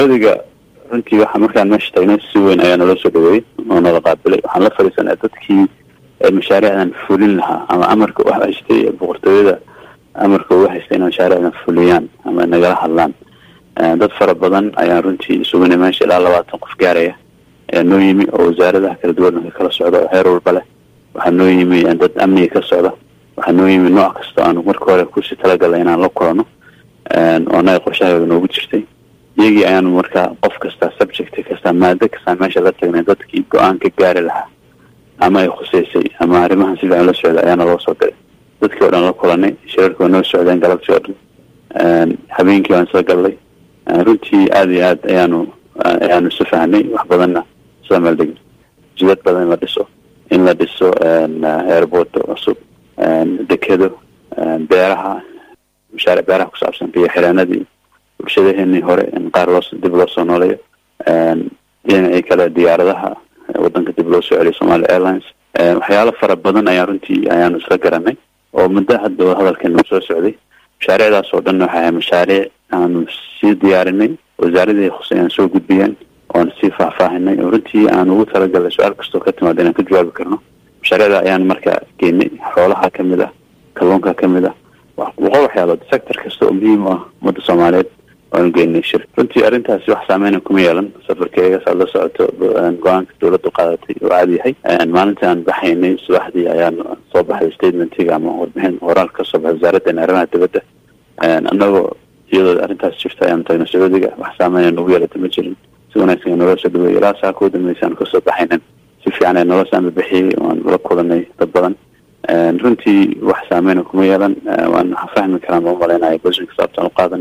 odiga runtii waxa markaan meesha tagnay si weyn ayaa naloo soo dhaweeyey oo nala qaabilay waxaan la fadhiisanay dadkii mashaariicdan fulin lahaa ama amarka u haystay boqortooyada amarka uga haystay inay mashaariicdan fuliyaan ama nagala hadlaan dad fara badan ayaan runtii isugunay meesha ilaa labaatan qof gaaraya ayaa noo yimi oo wasaaradaha kala duwanka kala socda oo heer walba leh waxaa noo yimi dad amniga ka socda waxaa noo yimi nooc kasta aanu marka hore kusii talagalnay inaan la kulano oo anaga qorshahayooda noogu jirtay iyagii ayaanu markaa qof kasta subject kasta maado kastaa meesha la tagnay dadkii go-aan ka gaari lahaa ama ay khuseysay ama arrimahan si fiican la socda ayaana loo soo diray dadkii o dhan la kulanay shirarkii waa noo socdeen galabtii oo dhan habeenkii waan soo gallay runtii aada iyo aad ayaanu ayaanu isu fahnay wax badanna soo meeldegin jidad badan in la dhiso in la dhiso airport cusub dekedo beeraha mashaaric beeraha ku saabsan biyo xireenadii bulshadaheenii hore in qaar loo dib loo soo nooleeyo dhinacii kale diyaaradaha wadanka dib loo soo celiyo somalia airlines waxyaalo fara badan ayaan runtii ayaanu isla garanay oo muddo hadda hadalkeenu soo socday mashaariicdaas oo dhan waxay ahay mashaariic aanu sii diyaarinay wasaaradii khusay aan soo gudbiyeen oan sii faahfaahinay oo runtii aan ugu talagalnay su-aal kastoo ka timaada inaan ka jawaabi karno mashaariicda ayaan marka geenay xoolaha kamid ah kalluunka kamid ah boqol waxyaalood sector kasta oo muhiim u ah ummadda soomaaliyeed waanu geenay shir runtii arrintaasi wax saameyna kuma yeelan safarkeega saad la socoto go-aanka dawladdu qaadatay oo caadi yahay maalintii aan baxaynay subaxdii ayaan soo baxday statementiga ama warbixin horaal ka soo baxay wasaaraddeena arrimaha dibadda annagoo iyadoo arrintaas jirta ayaan tagnay sacuudiga wax saameyna nagu yeelata ma jirin si wanaagsan naloo soo dhaweeyey ilaa saa kuu dambeysay aan kasoo baxaynan si fiican ee nolosha aan bixiyey waan la kulanay dad badan runtii wax saameyna kuma yeelan waan fahmi karaan ma umalaynaya boshinka saabtaan u qaadan